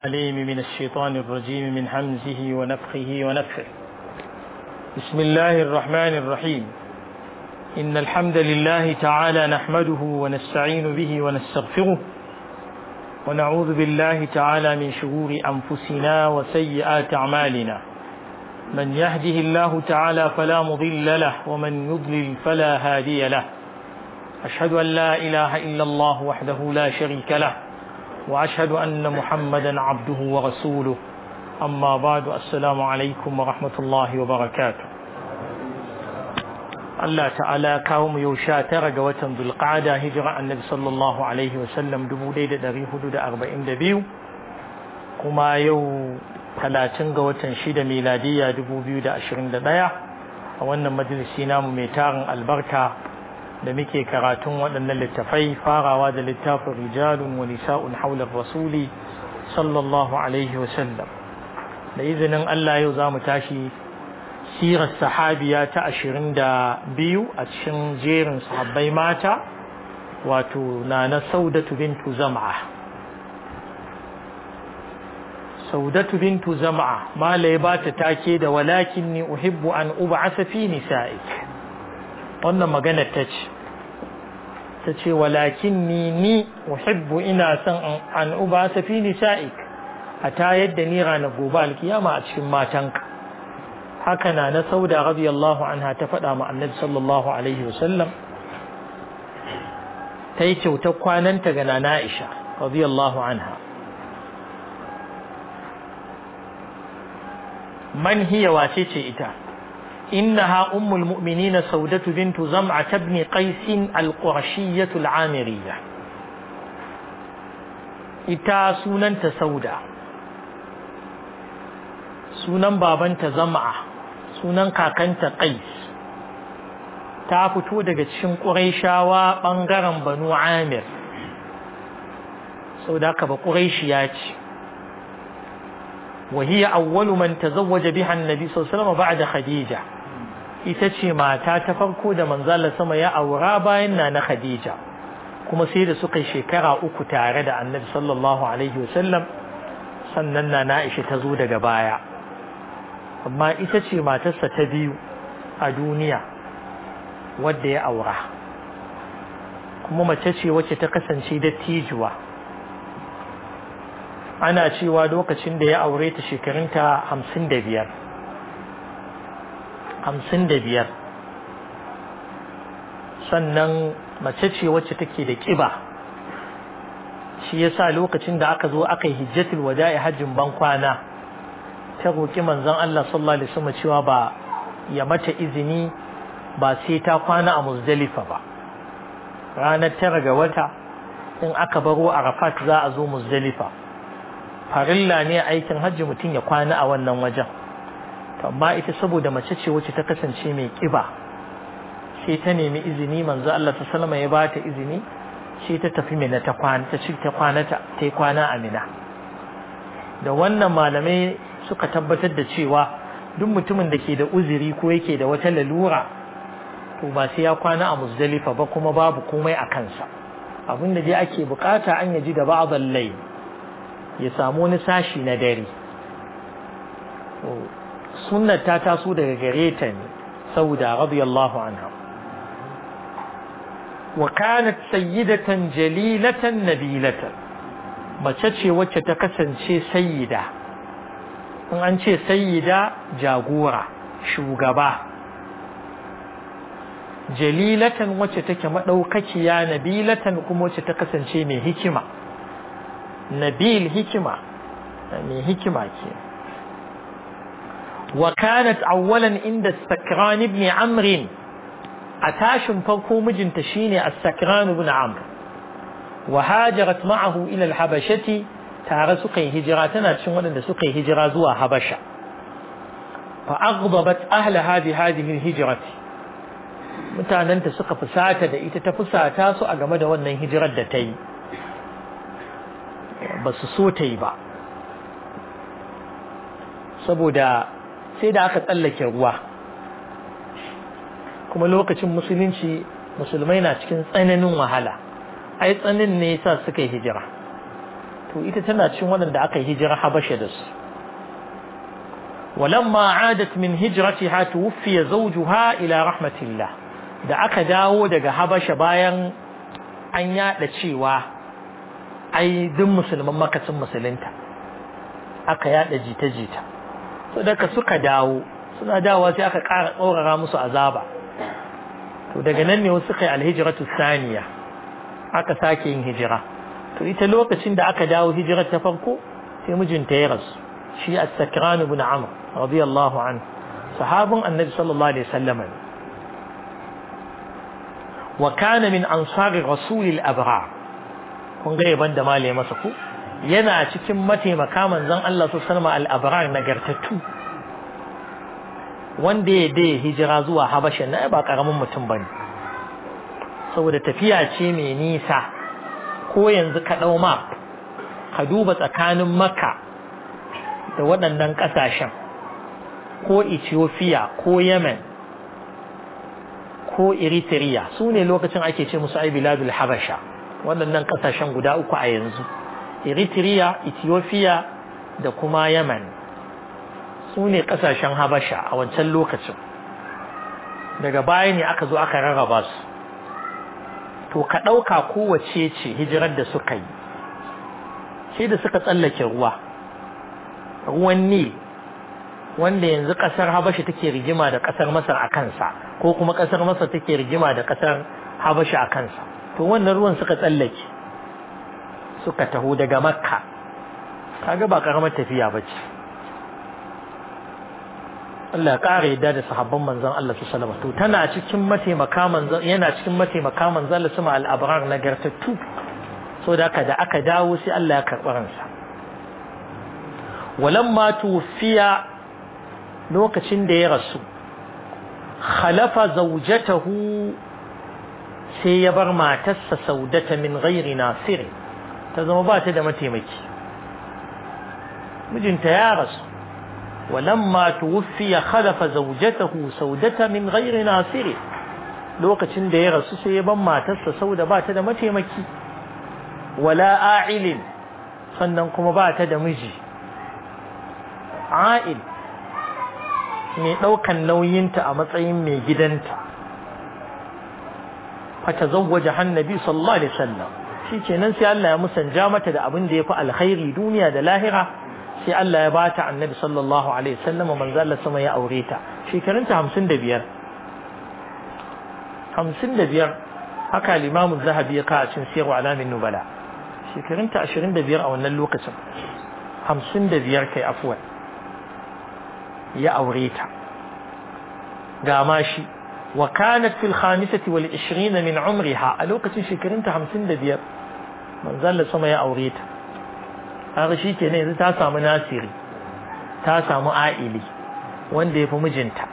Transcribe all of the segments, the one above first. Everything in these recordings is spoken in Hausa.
عليم من الشيطان الرجيم من حمزه ونفخه ونفخه بسم الله الرحمن الرحيم إن الحمد لله تعالى نحمده ونستعين به ونستغفره ونعوذ بالله تعالى من شرور أنفسنا وسيئات أعمالنا من يهده الله تعالى فلا مضل له ومن يضلل فلا هادي له أشهد أن لا إله إلا الله وحده لا شريك له وأشهد أن محمدا عبده ورسوله أما بعد السلام عليكم ورحمة الله وبركاته Allah ta'ala kawo mu yau sha tara ga watan Zulqa'ada hijira annabi sallallahu alaihi wasallam dubu ɗaya da ɗari hudu da arba'in da biyu kuma yau talatin ga watan shida miladiyya dubu biyu da ashirin da ɗaya a wannan majalisi namu mai tarin albarka da muke karatun waɗannan littafai farawa da littafin rijalun wa nisa'un haular rasuli sallallahu alaihi wasallam da izinin Allah yau za mu tashi sirar sahabiya ta ashirin da biyu a cikin jerin sahabbai mata wato na na saudatu bintu zama'a saudatu bintu zama'a malai ba ta take da walakin ni uhibbu an ub'asa fi nisa'ik wannan magana ta ce ta ce walakin ni ni uhibbu ina son an ub'asa fi nisa'ik a ta yadda ni ranar gobe alkiyama a cikin matanka haka na na sauda radiyallahu anha ta faɗa ma annabi sallallahu alaihi wasallam ta yi kyautar kwananta ga nana Aisha radiyallahu anha man hiya wace ce ita إنها أم المؤمنين سودة بنت زمعة بن قيس القرشية العامرية إتا سنن سودة سنن بابنت زمعة سنن كاكنت قيس ta fito daga cikin ƙuraishawa ɓangaren banu amir sau da aka ba ƙuraishiya ce وهي أول من تزوج بها النبي صلى الله عليه وسلم بعد خديجة ita ce mata ta farko da manzala sama ya aura bayan na na Khadija kuma sai da suka yi shekara uku tare da annabi sallallahu alaihi wasallam sannan na na Aisha ta zo daga baya amma ita ce matarsa ta biyu a duniya wadda ya aura kuma mace ce wacce ta kasance dattijuwa ana cewa lokacin da ya aure ta shekarunta hamsin da biyar hamsin da biyar sannan mace ce wacce take da ƙiba shi yasa lokacin da aka zo aka yi hijjatul wada'i hajjin ban kwana ta roƙi manzon Allah sallallahu alaihi wasallam cewa ba ya mata izini ba sai ta kwana a Muzdalifa ba ranar tara ga wata in aka baro Arafat za a zo Muzdalifa farilla ne aikin hajji mutum ya kwana a wannan wajen amma ita saboda mace ce wacce ta kasance mai kiba sai ta nemi izini manzo Allah ta salama ya bata izini sai ta tafi mina ta kwana ta ci ta kwana ta ta kwana a mina da wannan malamai suka tabbatar da cewa duk mutumin da ke da uzuri ko yake da wata lalura to ba sai ya kwana a muzdalifa ba kuma babu komai a kansa abin da dai ake bukata an yaji da ba'dal layl ya samu wani sashi na dare sunnar ta taso daga gare ta ne sauda radiyallahu anha wa kanat sayyidatan jalilatan nabilatan mace ce wacce ta kasance sayyida in an ce sayyida jagora shugaba jalilatan wacce take madaukakiya nabilatan kuma wacce ta kasance mai hikima nabil hikima mai hikima ke wa kanat awwalan inda sakran ibn amr a tashin farko mijinta shine as-sakran ibn amr wa hajarat ma'ahu ila al-habashati tare suka yi hijira tana cikin waɗanda suka yi hijira zuwa habasha fa aghdabat ahla hadhihi hadhihi al-hijrati mutananta suka fusata da ita ta fusata su a game da wannan hijirar da ta yi ba su so ta yi ba saboda sai da aka tsallake ruwa kuma lokacin musulunci musulmai na cikin tsananin wahala ai tsanin ne yasa suka yi hijira to ita tana cikin waɗanda aka yi hijira habasha da su ولما عادت من هجرتها توفي زوجها إلى رحمة الله da aka dawo daga habasha bayan an yada cewa ai duk musulman makacin musulunta aka yada jita-jita so daga suka dawo suna dawowa sai aka ƙara tsorara musu azaba to daga nan ne wasu suka yi alhijiratu saniya aka sake yin hijira to ita lokacin da aka dawo hijirar ta farko sai mijinta ya rasu shi as-sakran ibn amr radiyallahu anhu sahabin annabi sallallahu alaihi wasallam wa kana min ansar rasul al-abrar kun ga yaban da malai masa ku yana cikin mataimaka manzon Allah sallallahu alaihi wasallam al-abrar nagartattu wanda ya dai hijira zuwa habasha na ba karamin mutum bane saboda tafiya ce mai nisa ko yanzu ka dau map ka duba tsakanin makka da waɗannan ƙasashen ko ethiopia ko yemen ko eritrea su ne lokacin ake ce musu ai biladul habasha waɗannan ƙasashen guda uku a yanzu eritrea ethiopia da kuma yemen su ne ƙasashen habasha a wancan lokacin daga baya ne aka zo aka rarraba su to ka ɗauka kowace ce hijirar da suka yi sai da suka tsallake ruwa ruwan nil wanda yanzu ƙasar habasha take rigima da ƙasar masar a kansa ko kuma ƙasar masar take rigima da ƙasar habasha a kansa to wannan ruwan suka tsallake suka taho daga makka kaga ba karamar tafiya ba ce Allah ƙara yadda da sahabban manzon Allah su salama to tana cikin mataimaka manzon yana cikin mataimaka manzon Allah sama al-abrar nagartattu so da aka da aka dawo sai Allah ya karɓi ransa walamma tufiya lokacin da ya rasu khalafa zawjatahu sai ya bar matarsa saudata min ghairi nasiri ta zama ba ta da mataimaki mijinta ya rasu walamma tuwfiya khalafa zawjatahu saudata min ghairi nasiri lokacin da ya rasu sai ya bar matarsa sauda ba ta da mataimaki wala a'ilin sannan kuma ba ta da miji a'il mai ɗaukan nauyinta a matsayin mai gidanta fata zawwaja hannabi sallallahu alaihi wasallam shikenan sai Allah ya musanja mata da abin da yafi alkhairi duniya da lahira sai Allah ya bata annabi sallallahu alaihi wasallam manzo Allah sama ya aure ta shekarunta 55 55 haka al-Imam az-Zahabi ya kawo cin sirru alamin nubala shekarunta 25 a wannan lokacin 55 kai afwan ya aure ta ga mashi wa kanat fil khamisati wal 20 min umriha a lokacin shekarunta 55 manzo Allah sama ya aure ta har shi kenan yanzu ta samu nasiri ta samu a'ili wanda ya fi mijinta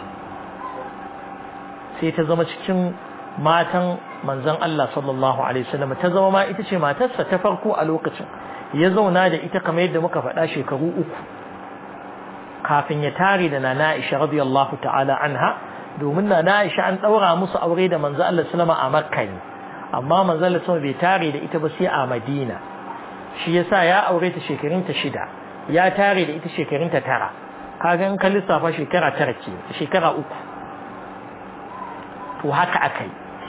sai ta zama cikin matan manzon Allah sallallahu alaihi wasallam ta zama ma ita ce matarsa ta farko a lokacin ya zauna da ita kamar yadda muka faɗa shekaru uku kafin ya tare da nana Aisha radiyallahu ta'ala anha domin nana Aisha an daura musu aure da manzo Allah sallama a Makka ne amma manzo Allah sallama bai tare da ita ba sai a Madina shi yasa ya aure ta shekarun ta shida ya tare da ita shekarun ta tara kaga in ka lissafa shekara tara ce shekara uku to haka akai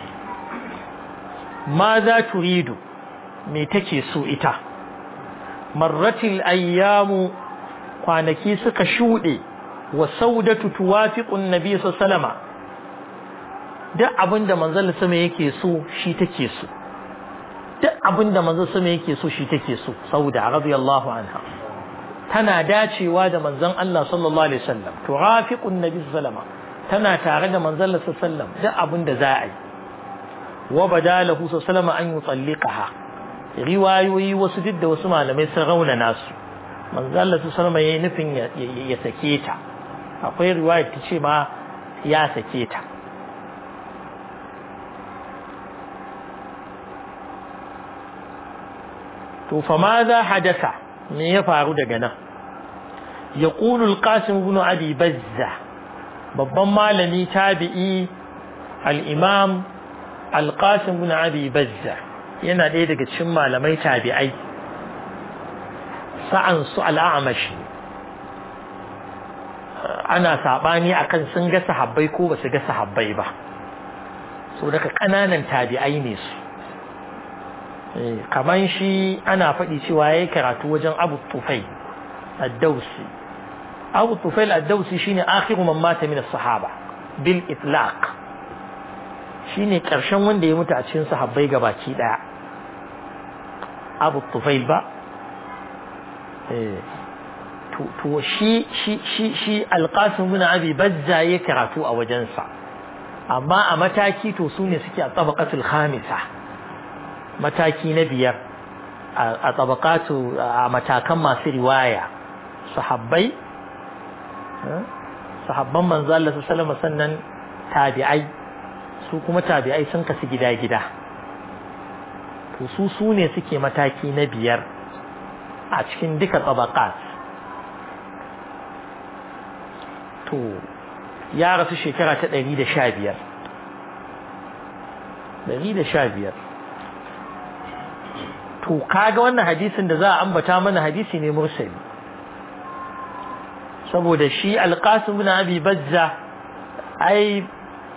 ma za turidu me take so ita marratil ayyamu kwanaki suka shuɗe wa saudatu tuwafiqun nabi sallama duk abinda manzon sama yake so shi take so duk abinda manzon sama yake so shi take so sauda radiyallahu anha tana dacewa da manzon Allah sallallahu alaihi wasallam tuwafiqun nabi sallama tana tare da manzon Allah sallallahu duk abinda za a yi wa badalahu sallallahu an yutalliqaha riwayoyi wasu duk da wasu malamai sun raunana su manzo Allah su sallama yayin nufin ya sake ta akwai riwaya ta ce ma ya sake ta to fa ma za hadasa me ya faru daga nan yaqulu al-qasim ibn abi bazza babban malami tabi'i al-imam al-qasim ibn abi bazza yana ɗaya daga cikin malamai tabi'ai sa'an su al'amash ana saɓani akan sun ga sahabbai ko ba su ga sahabbai ba so daga ƙananan tabi'ai ne su kaman shi ana faɗi cewa ya yi karatu wajen abu tufai addausi abu tufai addausi shine akhiru man mata min sahaba bil itlaq shine karshen wanda ya mutu a cikin sahabbai gabaki daya abu tufai ba to shi shi shi shi alqasim bin abi bazza ya karatu a wajensa amma a mataki to su ne suke a tabaqatul khamisa mataki na biyar a tabaqatu a matakan masu riwaya sahabbai sahabban manzo Allah sallallahu sannan tabi'ai su kuma tabi'ai sun kasu gida-gida to su su ne suke mataki na biyar a cikin duka tabaqat to ya rasu shekara ta ɗari da sha biyar ɗari da sha biyar to kaga wannan hadisin da za a ambata mana hadisi ne mursali saboda shi alƙasim bin abi bazza ai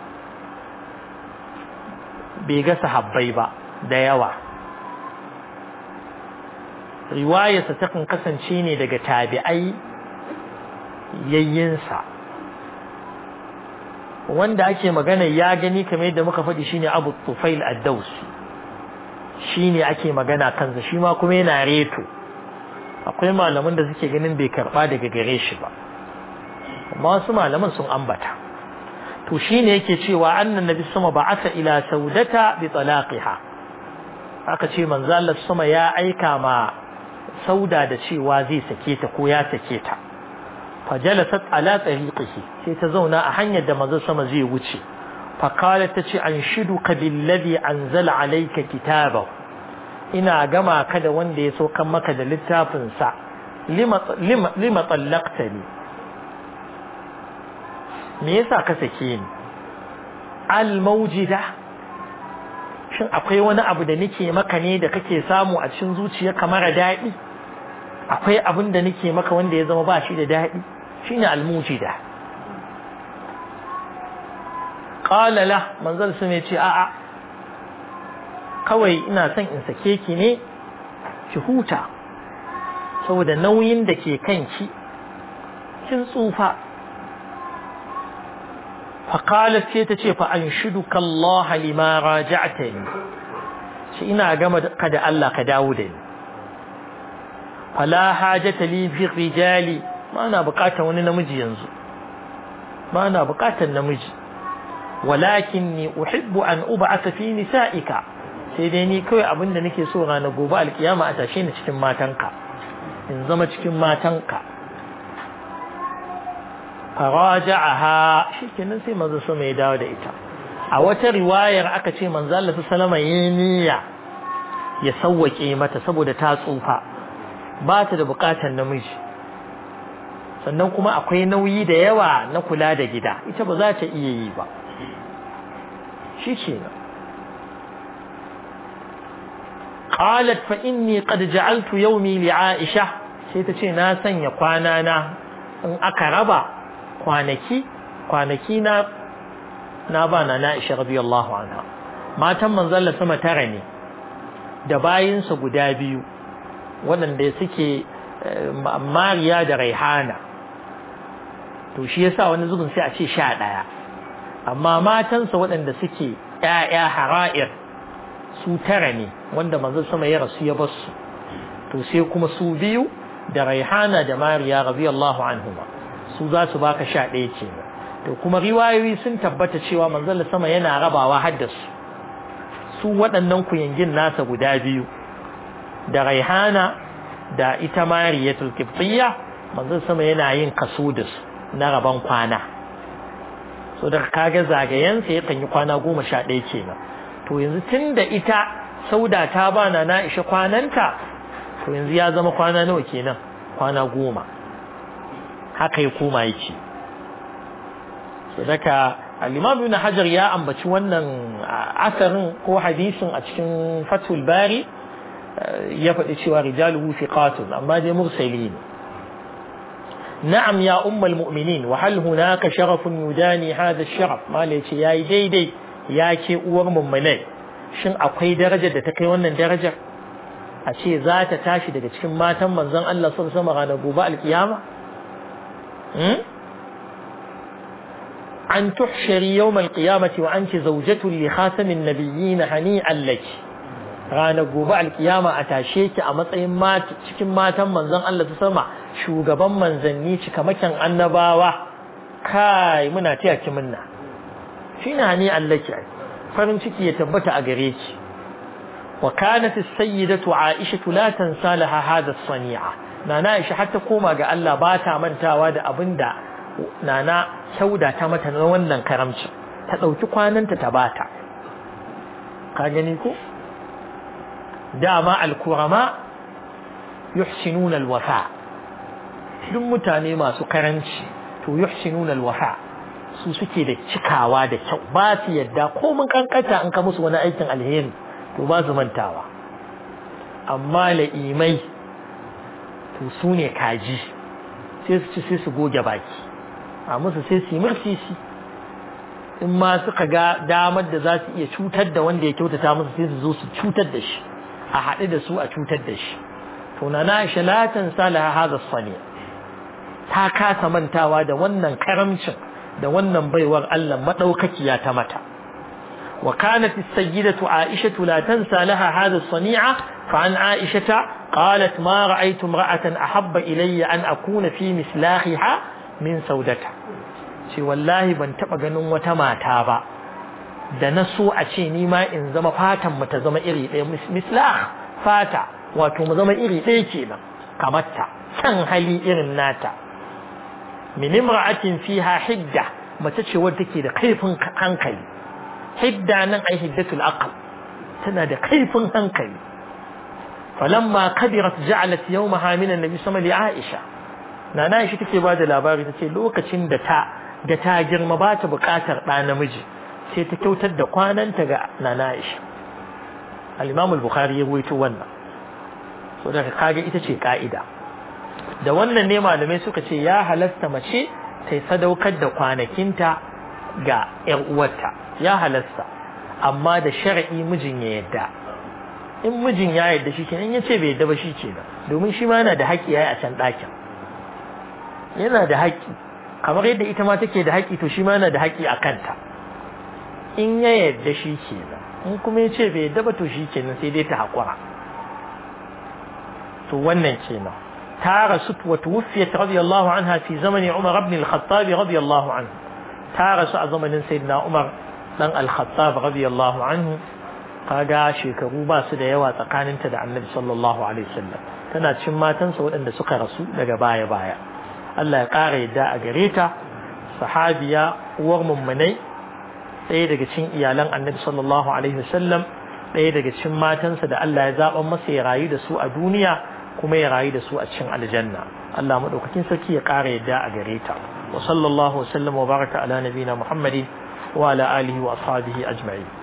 bai ga sahabbai ba da yawa riwayarsa takan kasance ne daga tabi'ai yayyinsa wanda ake magana ya gani kamar yadda muka faɗi shine Abu Tufail ad-Dawsi shine ake magana kansa shi ma kuma yana reto akwai malaman da suke ganin bai karba daga gare shi ba amma wasu malaman sun ambata to shine yake cewa annan nabi sama ba'atha ila saudata bi talaqiha aka ce manzo Allah sama ya aika ma sauda da cewa zai sake ta ko ya sake ta fajalasat ala tariqihi sai ta zauna a hanyar da manzo sama zai wuce fa qalat tace anshiduka billadhi anzala alayka kitabahu ina gama ka da wanda ya saukan maka da littafin sa lima lima lima tallaqtani me yasa ka sake ni al mawjida shin akwai wani abu da nake maka ne da kake samu a cikin zuciya kamar daɗi akwai abin da nake maka wanda ya zama ba shi da daɗi shine almujida qala la manzal sun ce a'a kawai ina son in sake ki ne ki huta saboda nauyin da ke kanki kin tsufa فقالت sai ta ce fa anshiduka Allah lima raja'tani shi ina gama ka da Allah ka dawo da ni fala hajata li fi rijali ba na bukatar wani namiji yanzu ba na bukatar namiji walakinni uhibbu an ub'atha fi nisa'ika sai dai ni kawai abinda nake so ranar gobe alkiyama a tashe ni cikin matanka in zama cikin matanka faraja'aha shikenan sai manzo sama ya dawo da ita a wata riwayar aka ce manzo Allah sallama yayi niyya ya sawwake mata saboda ta tsufa ba ta da bukatar namiji sannan kuma akwai nauyi da yawa na kula da gida ita ba za ta iya yi ba shi kenan qalat fa inni qad ja'altu yawmi li Aisha sai ta ce na sanya kwana na in aka raba kwanaki kwanaki na na ba na Aisha radiyallahu anha matan manzon sama tara ne da bayinsa guda biyu waɗanda suke Mariya da Raihana to shi yasa wani zubin sai a ce sha ɗaya amma matansa waɗanda suke ƴaƴa hara'ir su tara ne wanda manzon sama ya rasu ya bar su to sai kuma su biyu da Raihana da Mariya radiyallahu anhuma su za su baka sha ɗaya ce to kuma riwayoyi sun tabbata cewa manzon sama yana rabawa haddasu su waɗannan kuyangin nasa guda biyu da raihana da ita mariyatul qibtiyya manzon sama yana yin kaso da su na raban kwana so da kaga zagayensa yakan yi kwana goma sha ɗaya kenan to yanzu tun da ita sauda ta bana na isha kwananta to yanzu ya zama kwana nawa kenan kwana goma haka ya koma yake so daga al-imam ibn hajar ya ambaci wannan asarin ko hadisin a cikin fatul bari ya faɗi cewa rijaluhu fiqatun amma dai mursali ne na'am ya ummul mu'minin wa hal hunaka sharafun yudani hadha sharaf mala yace yayi daidai ya ke uwar mummunai shin akwai darajar da ta kai wannan darajar a ce za ta tashi daga cikin matan manzon Allah sallallahu alaihi wasallam ranar gobe alkiyama an tuhshari yawm alqiyamati wa anti zawjatu li khatamin nabiyyin hani'an laki ranar gobe alkiyama a tashe ki a matsayin mata cikin matan manzon Allah ta sama shugaban manzanni cikamakin annabawa kai muna taya ki munna shine hani'an laki farin ciki ya tabbata a gare ki wa kanat as-sayyidatu Aisha la tansa laha hadha as-sani'a nana Aisha har ta koma ga Allah ba ta mantawa da abinda nana sauda ta mata na wannan karamci ta dauki kwananta ta bata ka gani ko dama al-kurama yuhsinuna al-wafa duk mutane masu karanci to yuhsinuna al-wafa su suke da cikawa da kyau ba su yadda ko mun kankata in ka musu wani aikin alheri to ba su mantawa amma la'imai to su ne kaji sai su ci sai su goge baki a musu sai su yi mursisi in ma suka ga damar da za su iya cutar da wanda ya kyautata musu sai su zo su cutar da shi a haɗu da su a cutar da shi to na na shalatan salaha haza sani ta kasa mantawa da wannan karamcin da wannan baiwar Allah madaukakiya ta mata وكانت السيدة عائشة لا تنسى لها هذا الصنيعة فعن عائشة قالت ما رأيت امرأة أحب إلي أن أكون في مسلاخها من سودتها شي والله بن تبقى نوة ما تابا da na so a ce ni ma in zama fatan mu ta zama iri ɗaya mislah fata wato mu zama iri ɗaya kenan kamar ta san hali irin nata min imra'atin fiha hidda mace ce wadda take da kaifin hankali hidda nan ai hiddatul aql tana da kaifin hankali falamma kabirat ja'alat yawmaha min annabi sama li aisha nana aisha take ba da labari tace lokacin da ta da ta girma ba ta bukatar ɗa namiji sai ta kyautar da kwananta ga nana aisha al-imam al-bukhari ya ruwaito wannan so da kaga ita ce ka'ida da wannan ne malamai suka ce ya halasta mace ta sadaukar da kwanakinta ga ‘yar uwarta ya halasta amma da shari'i mijin ya yadda in mijin ya yadda shi kenan ya ce bai yadda ba shi kenan domin shi ma yana da haƙƙi ya yi a can ɗakin yana da haƙƙi kamar yadda ita ma take da haƙƙi to shi ma yana da haƙƙi a kanta in ya yadda shi kenan in kuma ya ce bai yadda ba to shi kenan sai dai ta haƙura to wannan kenan ta rasu wa tuwfiyat radiyallahu anha fi zamani Umar ibn al-Khattab radiyallahu anhu ta rasu a zamanin sayyidina Umar dan al-Khattab radiyallahu anhu kaga shekaru ba su da yawa tsakaninta da Annabi sallallahu alaihi wasallam tana cin matansa waɗanda suka rasu daga baya baya Allah ya ƙara yadda a gare ta sahabiya uwar mummunai ɗaya daga cikin iyalan Annabi sallallahu alaihi wasallam ɗaya daga cikin matansa da Allah ya zaɓa masa ya rayu da su a duniya kuma ya rayu da su a cikin aljanna Allah madaukakin sarki ya ƙara yadda a gare ta wa sallallahu wa sallam wa baraka ala nabina muhammadin wa ala alihi wa ashabihi ajma'in